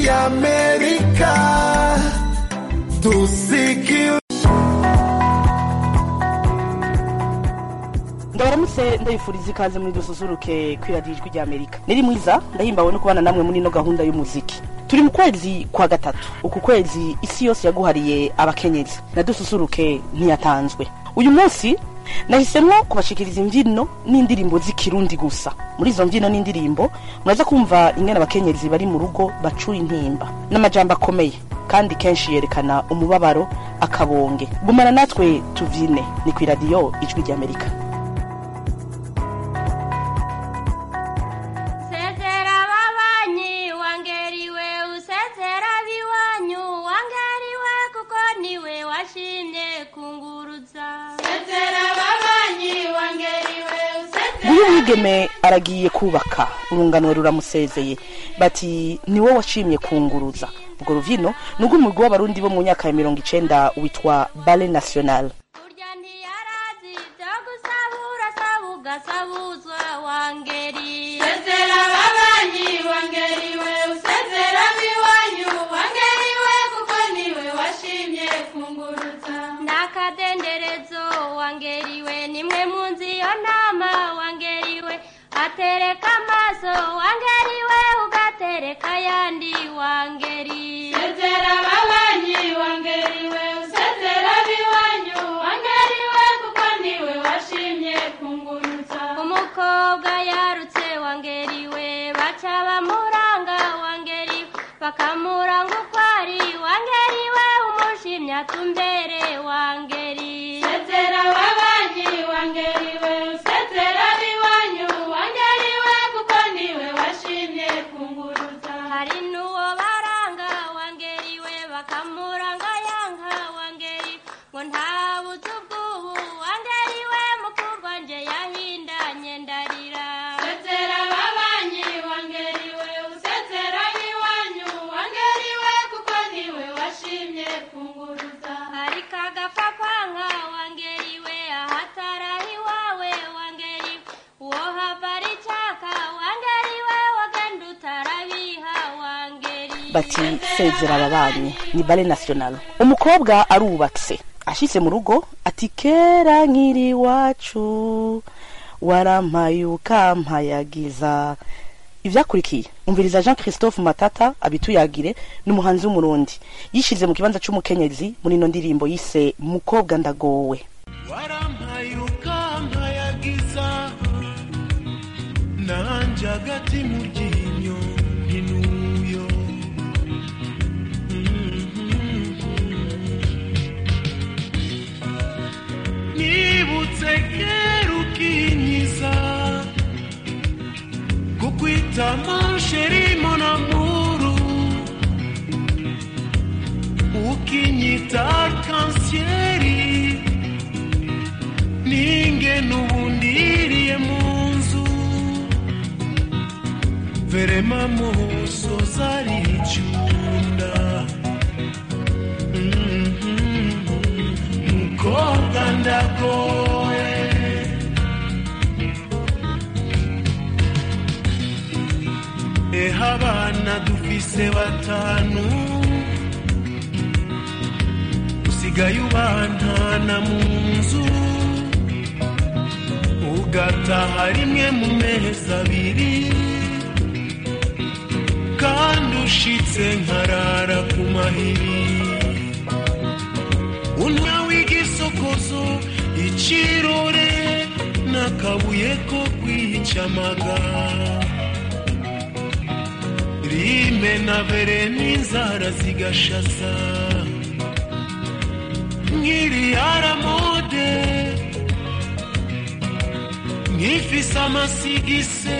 ya Amerika tusikilize. ndabaramutse ndabifuriza ikaze muri dususuruke kwiradiyo ijwi rya amerika niri mwiza ndahimbawe no kubana namwe muri ino gahunda y'umuziki turi mu kwezi kwa gatatu uku kwezi isi yose yaguhariye abakenyezi na dususuruke ntiyatanzwe uyu munsi nahisemwo kubashikiriza imbyino n'indirimbo z'ikirundi gusa muri izo mbyino n'indirimbo muraza kumva ingene abakenyezi bari mu rugo bacura intimba n'amajambo akomeye kandi kenshi yerekana umubabaro akabonge gumana natwe tuvyine ni kwiradiyo ijwi rya amerika Sezera babanyi wangeriwe usezera biwanyu wangeriwe kuko niwe washimye kunguruza Sezera babanyi wangeriwe usezera nguyu mwigeme aragiye kubaka urunganwe ruramusezeye bati niwe washimye kunguruza ubwo ruvyino ni urw'umugwi w'abarundi bo mu myaka ya mirongo icenda witwa bale national Urya ntiyarazi byo gusabura sabuga sabuzwa wangeri Sezera babanyi wangeriwe usezera biwanyu wangeriwe kuko niwe washimye kunguruza Nakadenderezo wangeriwe nimwe munzi yo nama wangeriwe atereka amaso wangeriwe ugatereka yandi wangeri Sezera babanyi wangeriwe usezera biwanyu wangeriwe kuko niwe washimye kunguruza umukobwa yarutse wangeriwe baca bamuranga wangeriwe bakamuranga uko ari wangeriwe umushimye atumbere wangeri sezera babanyi wangeriwe usezera biwanyu wangeriwe kuko niwe washimye kunguruza hari n'uwo baranga wangeriwe bakamuranga yanka wangeri ngo ntabuze ubwubu wangeriwe mukurwa nje yahindanye ndarira sezera babanyi wangeriwe usezera biwanyu wangeriwe kuko niwe washimye kunguruza hari kagapfa kwanka wangeriwe ahatarahi iwawe wangeriwe uwo hava ari caka wangeriwe wagenda utarabiha wangeri bati sezera ababanyi ni bale national umukobwa arubatse ashitse mu rugo ati kera nkiri iwacu warampaye ukampayagiza ivyakurikiye umviriza jean christophe matata abituyagire n'umuhanzi w'umurundi yishize mu kibanza c'umukenyezi muri ino ndirimbo yise mukobwa ndagowe warampaye ukampayagiza nanje hagati mu ryinyo ntinuyo nibutse kera ukinyiza kukwita mansheri monamuru ukinyita arkansieri ninge n'ubundiriye mu nzu verema muso zaricunda mukobwa ndagoye eha abana dufise batanu usigaye ubantana mu nzu ugataha rimwe mu mezi abiri kandi ushitse nkarara ku mahiri unywa w'igisokozo icirore n'akabuye ko kwicamaga rime na vere n'inzara zigashaza nk'iriyaramode nk'ifise amasigise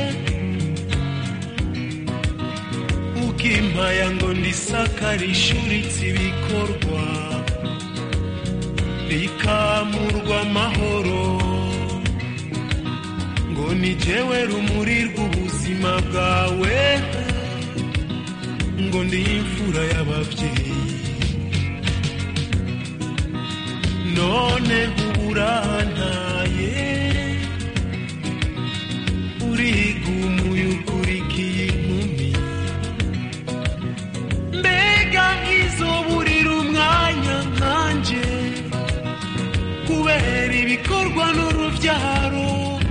ukimpaya ngo ndisakare ishuritse ibikorwa rikamurwa amahoro ngo ni jewe rumuri rw'ubuzima bwawe ngo ndi imfura y'ababyeyi none uburantaye urigumuye ukurikiye inkumi bikorwa n'urubyaro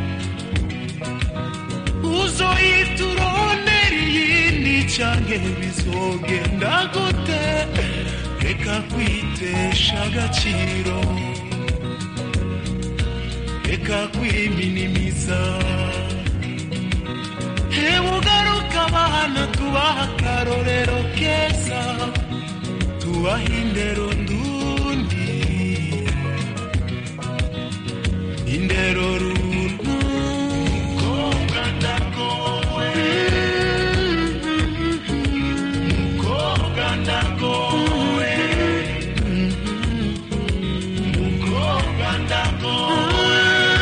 uzoyituronera iyindi canke bizogenda gute reka kwitesha agaciro reka kwiminimiza hewe ugaruka abana tubaha akarorero keza tubaha indero ndundi indero runtu mukobwa ndagowe mukobwa ndagowe mukobwa ndagowe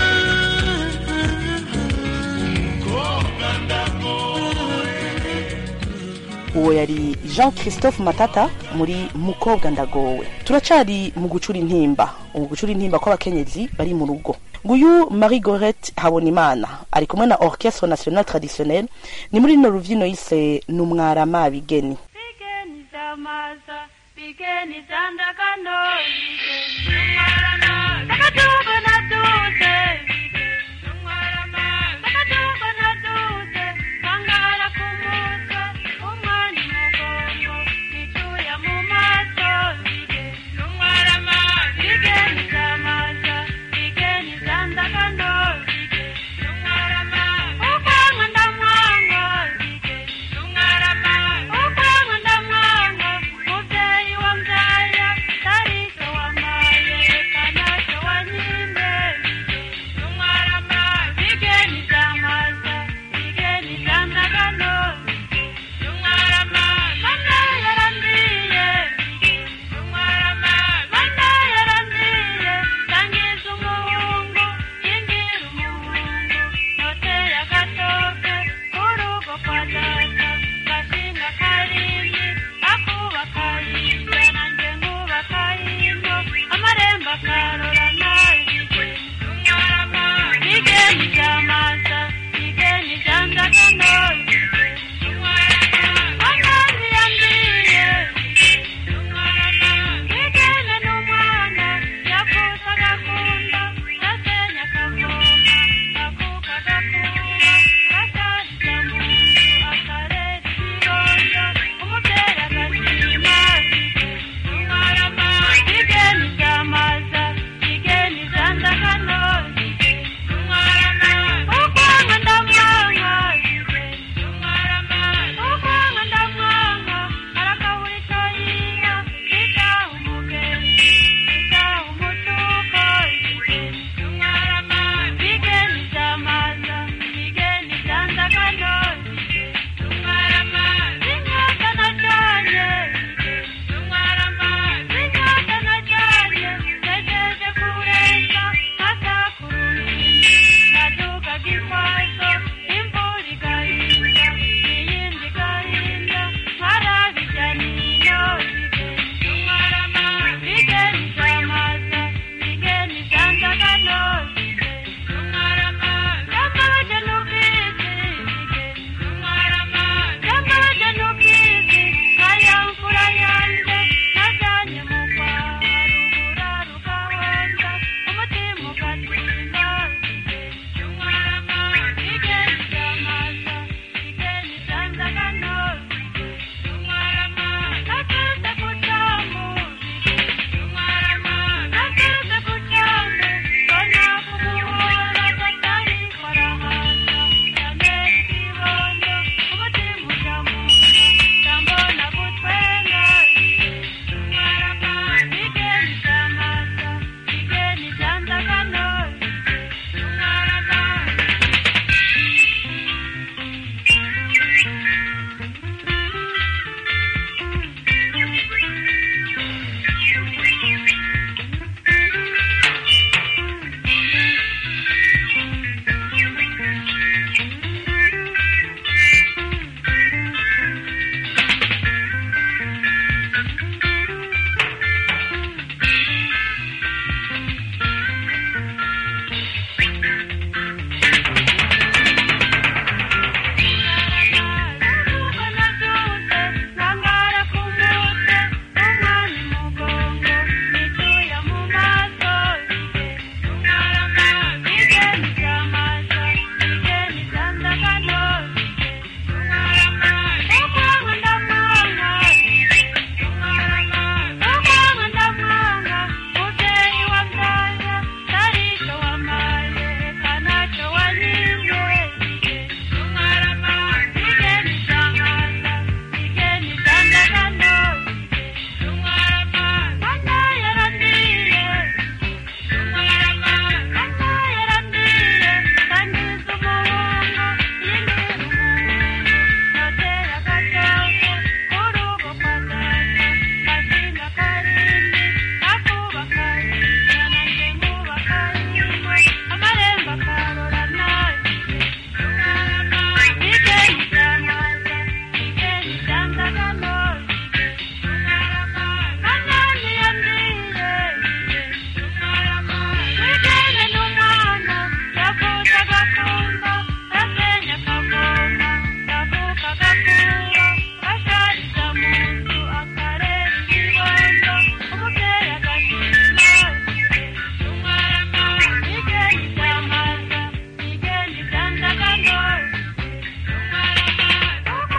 mukobwa ndagowe uwo yari jean christophe matata muri mukobwa ndagowe turacari mu gucura intimba mu gucura intimba kw'abakenyezi bari mu rugo nguyu marie gorette habonimana ari kumwe na orchestre national traditionnel ni muri rino ruvyino yise numwarama bigeni bigeni zamaza bigeni zandagano bigeni umwarama akadugo naduze bigeni umwarama akadugo naduze kangara ku mutwe umwanya umugongo nicuya mu maso bigeni umwarama bigeni zamaza bigeni zandagano bigeni umwarama ukwanga ndamwanga bigeni umwarama ukwanga ndamwanga muvyeyi wamvyaya tarico wamaye kanaco wanyime bigeni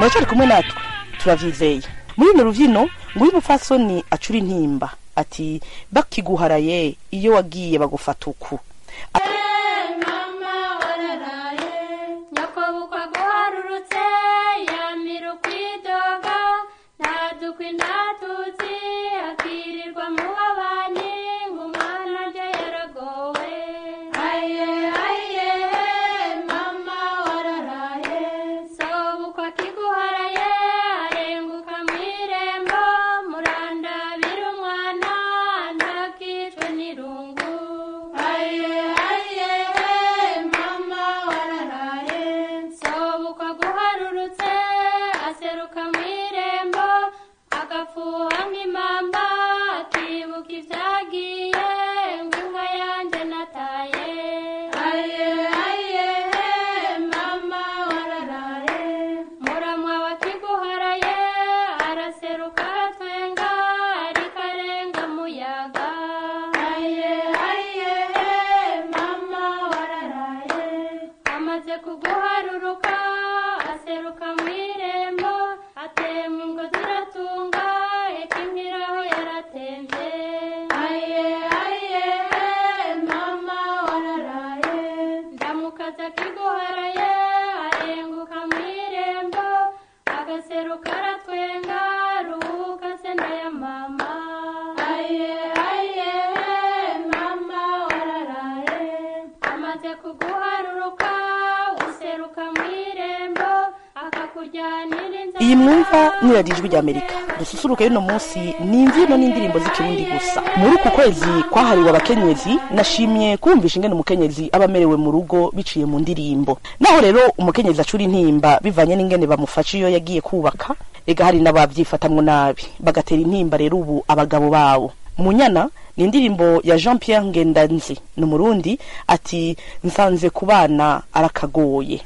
muracari kumwe natwe turavyizeye muri runo ruvyino nguyu umupfasoni acura intimba ati bakiguharaye iyo wagiye bagufata uku mama wararaye nyakobukwa guharurutse yamira ukwidoga ntadukwi ntatutsi akirirwa mu babanyi ng'umwana rye yaragowe aye aye mama wararaye sobukwa kiguharaye arenguka mu irembo murandabira umwana ntakicwe n'irungu aye aye mama wararaye sobukwa guharurutse aseruka mu irembo agafuha nk'impamba akibuka ibyagiye ngo inka yanjye nataye aye aye mama wararaye muramwa wa kiguharaye araseruka aratwenga ariko arenga muyaga aye aye mama wararaye amaze kuguharuruka aseruka mu irembo atemwa ngo ziratunga ikimpiraho yaratemvye aye aye mama wararaye ndamukaza kiguharaye arenguka mu irembo agaseruka aratwenga ruhuka se ndaya mama aye aye mama wararaye amaze kuguharuruka useruka mu irembo akakujyanira inzara iyi mwumva niradiyo ijwi ry'amerika dususuruke y'uno munsi ni imbyino n'indirimbo z'ikirundi gusa muri uku kwezi kwahariwe abakenyezi nashimye kumvisha ingene umukenyezi aba amerewe mu rugo biciye mu ndirimbo naho rero umukenyezi acura intimba bivanye n'ingene bamufasha iyo yagiye kubaka ega hari n'abavyifatamwo nabi bagatera intimba rero ubu abagabo bawo munyana ni indirimbo ya jean pierre ngendanzi ni umurundi ati nsanze ku bana arakagoye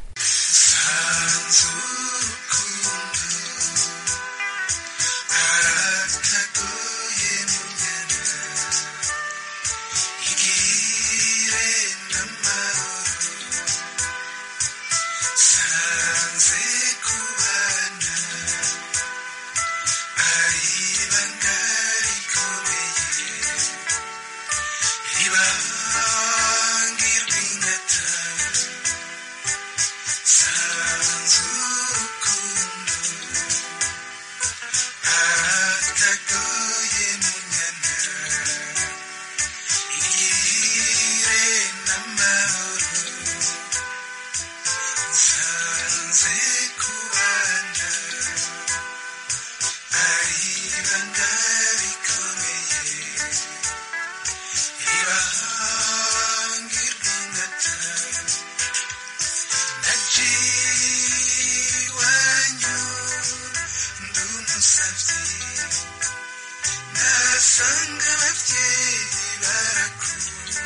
Nasanga ababyeyi barakura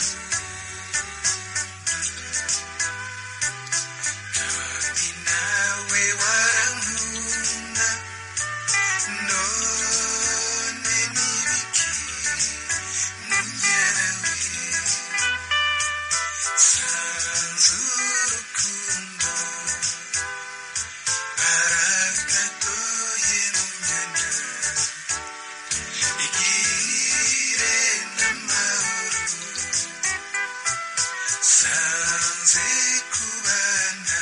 kandi nawe warankunda none nibiki munyarawe sanze urukundo arakagoye munyana igire n'amahoro sanze kubana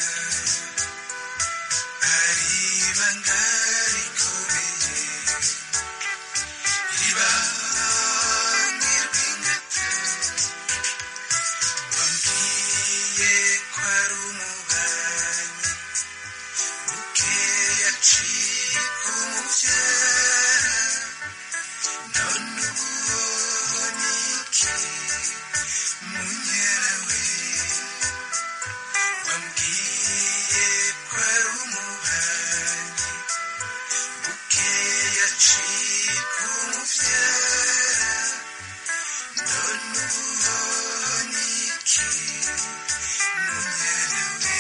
ari ibanga rikomeye ribanga rw'ingata wambwiye ko ari umubanyi bukeya acika umubyara none ubonye iki munyarawe wambwiye ko ari umubanyi bukeya acika umubyara none ubonye iki munyarawe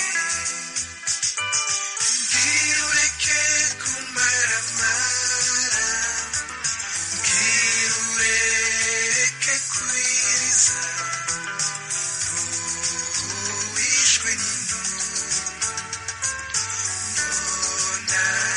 mbwira ureke kumaramara mbwira ureke kwiriza wishwe n'intumwa mbona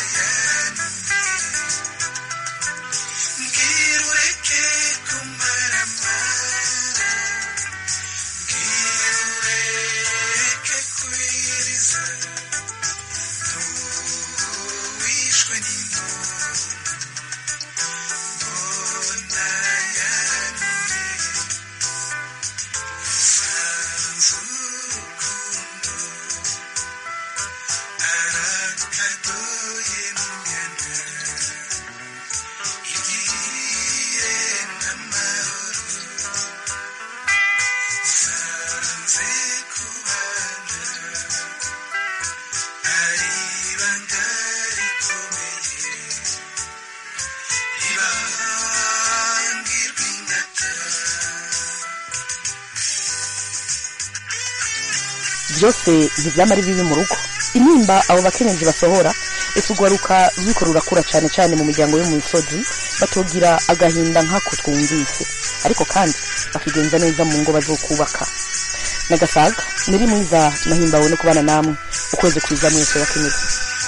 byose ntibyama ari bibi mu rugo intimba abo bakenyezi basohora ese urwaruka ruriko rurakura cane cane mu miryango yo mu misozi batogira agahinda nk'ako twumvise ariko kandi bakigenza neza mu ngo bazokubaka nagasaga niri mwiza nahimbawe no kubana namwe ukwezi kwiza mwese bakenyezi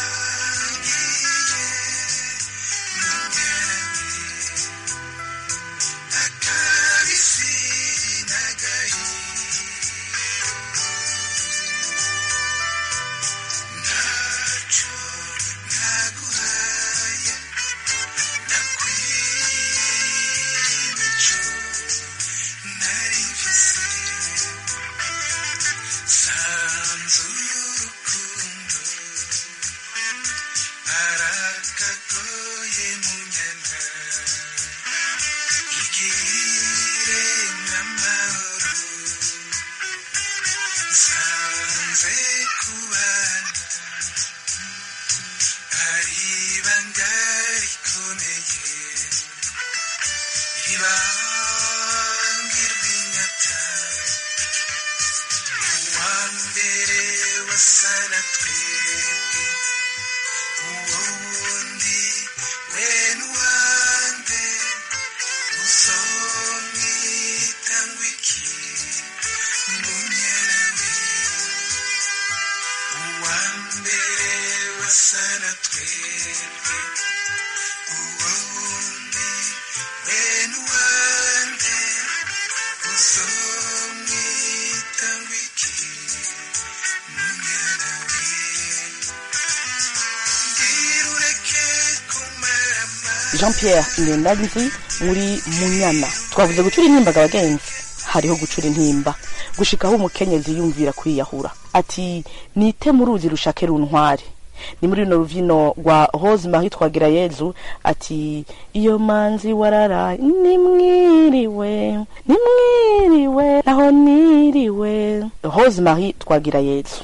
akabisi n'agahinda ntacyo naguhaye nakwimico nari mfise sanze urukundo arakagoye mu nyana igire n'amahoro nsanze kubana ari ibanga rikomeye ibanga ry'inyata uwa mbere wasa na twebwe uwo wundi we n'uwande uzomwita ngwiki munyerawe uwa mbere wasa na twebwe uwo wundi we n'uwande uzomwita ngwiki munyerawe ndirureke kumarama jean pierre ngendanzi muri munyana twavuze gucura intimbaga abagenzi hariho gucura intimba gushikaho umukenyezi yumvira kwiyahura ati nite mu ruzi rushake runtware ni muri runo ruvino rwa rose marie twagira yezu ati iyo manzi wararaye nimwiriwe nimwiriwe naho niriwe rose marie twagira yezu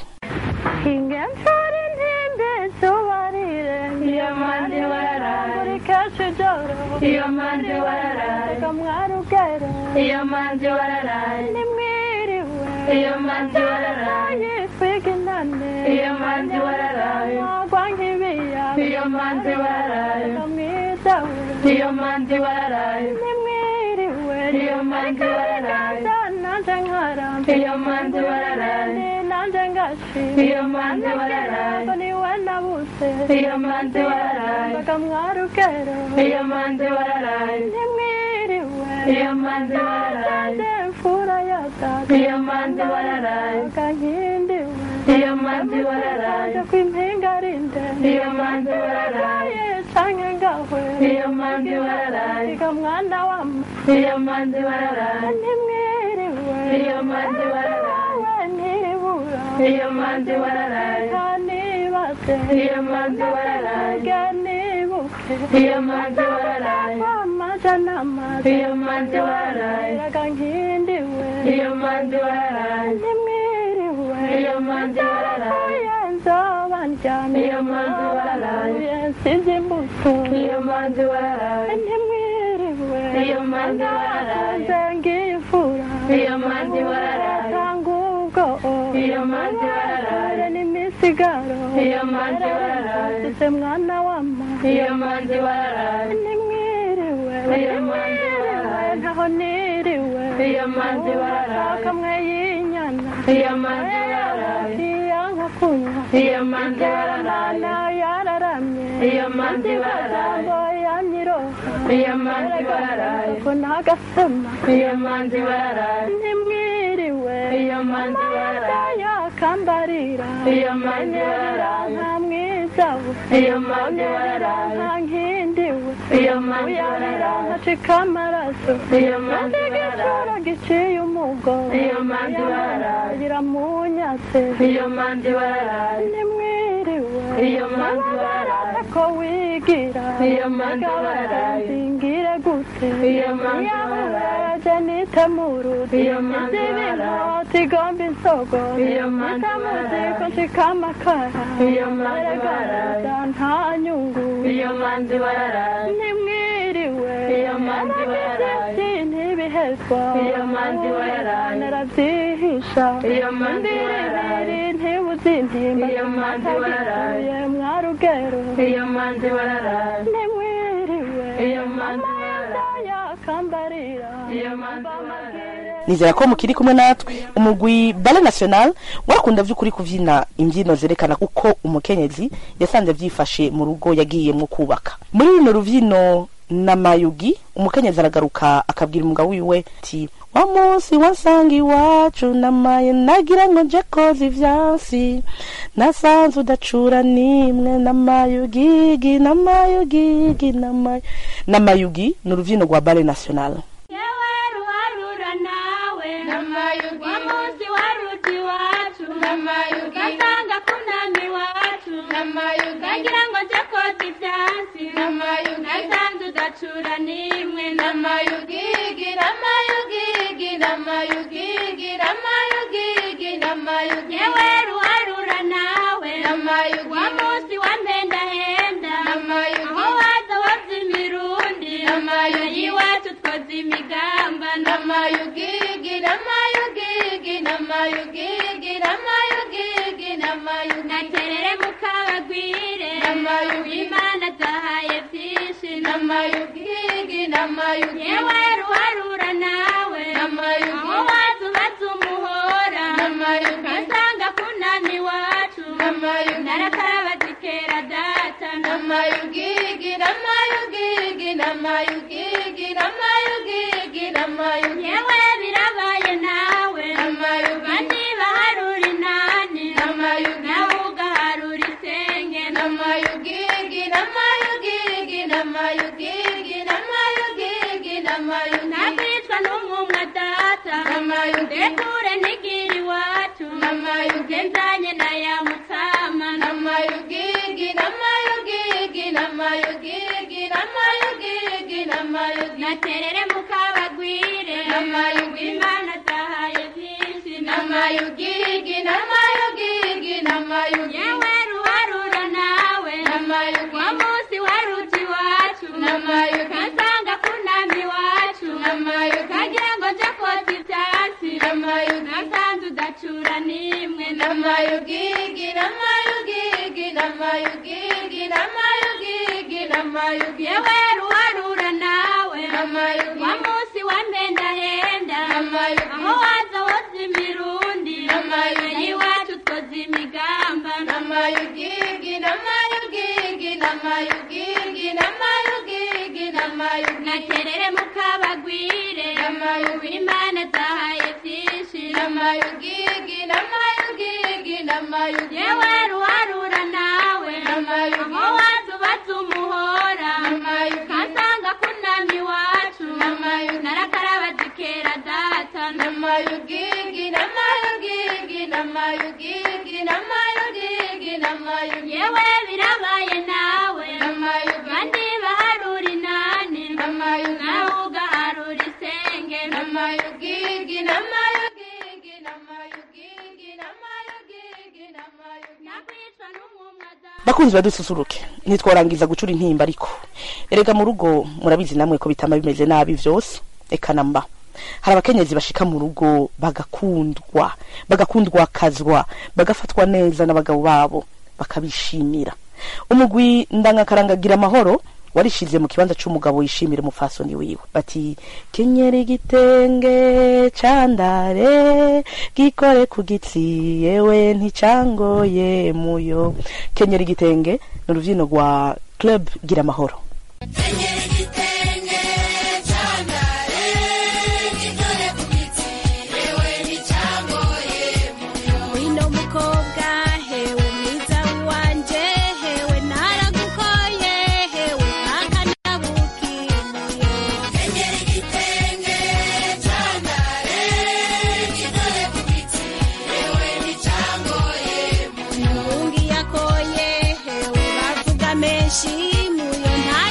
ingensari ntinde zubarire iyo mande wararaye buri kenshi joro iyo mande wararaye kamwarugere iyo mande wararaye nimwiriwe iyo mande wararaye twiginane iyo mande wararaye mwagwa nk'ibiya iyo mande wararaye kamwidawe iyo mande wararaye nimwiriwe iyo mande wararaye nanje nkaramba iyo mande wararaye nanje ngashi iyo mande wararaye niwe nabuse iyo mande wararaye bakamwarugero iyo mande wararaye nimwiriwe iyo mande wararaye mfura ya data iyo mande wararaye kankindiwe iyo mande wararaye kwimpinga rinde iyo mande wararaye canke ngahwe iyo mande wararaye kamwana wama iyo mande wararaye nimwiriwe iyo mande wararaye ntibura iyo mande wararaye kanibase iyo mande wararaye ganibuke iyo mande wararaye amaja n'amazi iyo mande wararaye kankindiwe iyo mande wararaye nimwiriwe iyo mande wararaye nzoba ndyamye iyo mande wararaye nsize imbuto iyo mande wararaye nimwiriwe iyo mande wararaye ngiye ifura iyo mande wararaye tanga ubwo iyo mande wararaye n'imisigaro iyo mande wararaye ese mwana wama iyo mande wararaye nimwiriwe iyo mande wararaye ntaho niriwe iyo mande wararaye kamwe y'inyana iyo mande wararaye iyanka kunywa iyo mande wararaye yararamye iyo mande wararaye yanyiroha iyo mande wararaye ko nagasema iyo mande wararaye nimwiriwe iyo mande wararaye yakambarira iyo mande wararaye nta mwizawe iyo mande wararaye nta nkindiwe iyo mande wararaye ntacika amaraso iyo mande wararaye giciye umugo iyo mande wararaye iramunyatse iyo mande wararaye nimwiriwe iyo mande wararaye ko wigira iyo mande wararaye singire gute iyo mande wararaye nitemurudi iyo mande wararaye tigomba insogo iyo mande wararaye ko nshika amakara iyo mande wararaye nta nyungu iyo mande wararaye nimwiriwe iyo mande wararaye ntibiheze narageragezwa Iyo manzi wararaye. narabyihisha Iyo manzi wararaye. Imbiribiri ntibuzi intimba Iyo manzi wararaye. Ye mwarugero iyo manzi wararaye ntimwiriwe Iyo manzi wararaye. yakambarira iyo manzi wararaye nizera ko mukiri kumwe natwe umugwi bale national warakunda vy'ukuri kuvyina imbyino zerekana uko umukenyezi yasanze vyifashe mu rugo yagiyemwo kubaka muri runo ruvyino na mayugi umukenyezi aragaruka akabwira umugabo wiwe ati wa munsi wansanga iwacu namaye nagira ngo nje koza ivyansi nasanze udacura nimwe namayugigi namayugigi namayu namayugi ni uruvyino rwa bale national yewe ruharura nawe Namayugi. wa munsi waruti iwacu Namayugi. gasanga kunami iwacu Namayugi. kagira ngo nje koza ivyatsi Namayugi. nasanze udacura nimwe namayugigi namayugigi namayugigi namayugigi namayugi yewe ruharura nawe Namayugi. wa munsi wa mpendahenda Namayugi. aho waza woza imirundi Namayugi. iwacu twoza imigamba namayugigi namayugigi namayugigi namayugigi namayugi naterere mukabagwire Namayugi. imana zahaye vyinshi namayugigi namayugi yewe ruharura nawe Namayugi. aho waza ubaza umuhora Namayugi. kasanga kunami iwacu Namayugi. narakaraba zikera data namayugigi namayugigi namayugigi namayugigi namayugi yewe birabaye nawe Namayugi. kandi baharura inani Namayugi. nawe ugaharura isenge namayugigi namayugigi namayugigi namayugigi namayugi nakwicwa n'umwumwa data Namayugi. ndekure ntigira iwacu Namayugi. genzanye na ya mutama namayugigi namayugigi namayugigi namayugigi namayugi naterere mukabagwire Namayugi. imana zahaye vyinshi namayugigi namayugigi namayugi yewe ruharura nawe Namayugi. wa munsi waruti iwacu Namayugi. kasanga kunami iwacu Namayugi. kagira ngo nje kota ivyatsi Namayugi. nasanze udacura nimwe namayugigi namayugigi namayugigi namayugigi namayugi yewe ruharura nawe Namayugi. wa munsi wa mpendahenda Namayugi. aho waza woza imirundi Namayugi. iwacu twoza imigamba namayugigi namayugigi namayugigi namayugigi namayugi naterere mukabagwire Namayugi. imana zahaye vyinshi namayugigi namayugigi namayugi yewe ruharura nawe Namayugi. aho waza ubaza umuhora Namayugi. kasanga kunami iwacu Namayugi. narakaraba zikera data namayugigi namayugigi namayugigi namayugigi namayugi yewe birabaye nawe Namayugi. kandi baharura inani Namayugi. nawe ugaharura isenge namayugigi namayugigi namayugigi namayugigi namayugi nakwicwa n'umwumwa data bakunzi badususuruke ntitworangiza gucura intimba ariko erega mu rugo murabizi namwe ko bitama bimeze nabi vyose eka namba hari abakenyezi bashika mu rugo bagakundwa bagakundwakazwa bagafatwa neza n'abagabo babo bakabishimira umugwi ndangakarangagira amahoro warishize mu kibanza c'umugabo yishimira umufasoni wiwe bati kenyera igitenge candare gikore ku gitsi yewe nticangoye muyo kenyera igitenge ni uruvyino rwa club gira amahoro wino mukobwa hewe mwiza wanje hewe naragukoye hewe akanabukiye Mungi yakoye hewe bavuga menshi muyo nta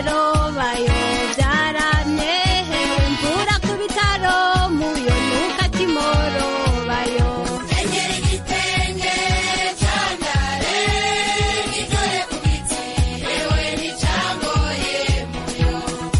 bitaro bayo byaramye hewe mvura ku bitaro muyo nuka timoro bayo Kenyera igitenge cyandare gitore ku biti yewe nticyangoye muyo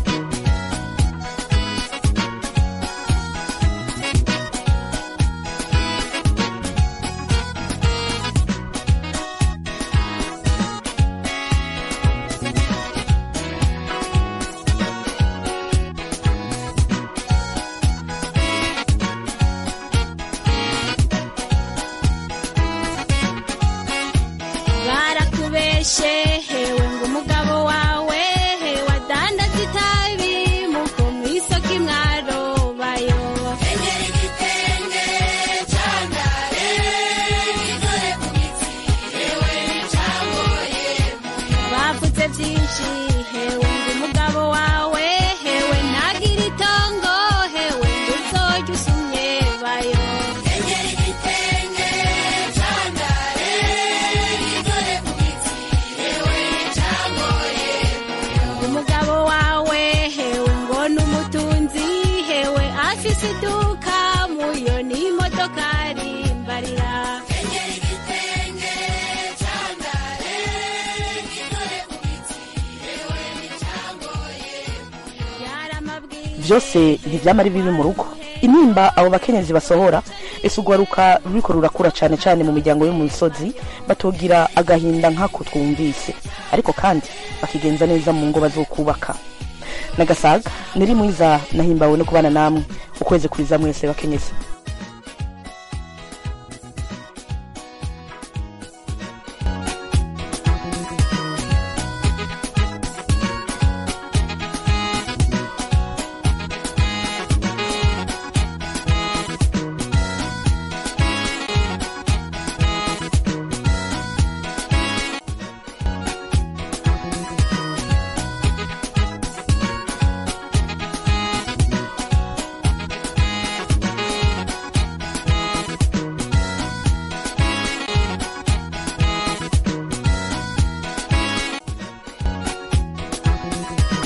barakubeshe hewe ngo umugabo wawe hewe adandaza itabi muko mwisoko imwaro bayo Kenyera igitenge cyandare gitore ku biti yewe nticyangoye bavuze byinshi hewe ngo umugabo wawe hewe ntagira itongo hewe ngo uzojya usumye bayo Kenyera igitenge cyandare gitore ku biti yewe nticyangoye umugabo wawe hewe ngo n'umutunzi hewe afise iduka muyo n'imodokari mbarira Kenyera igitenge cyandare gitore ku biti yewe nticyangoye yari amabwiriza byose ntibyamara bibi mu rugo intimba abo bakenyezi basohora ese urwaruka ruriko rurakura cyane cyane mu miryango yo mu misozi batogira agahinda nk'ako twumvise ariko kandi bakigenza neza mu ngo bazokubaka nagasaga niri mwiza nahimbawe no kubana namwe ukwezi kuriza mwese bakenyezi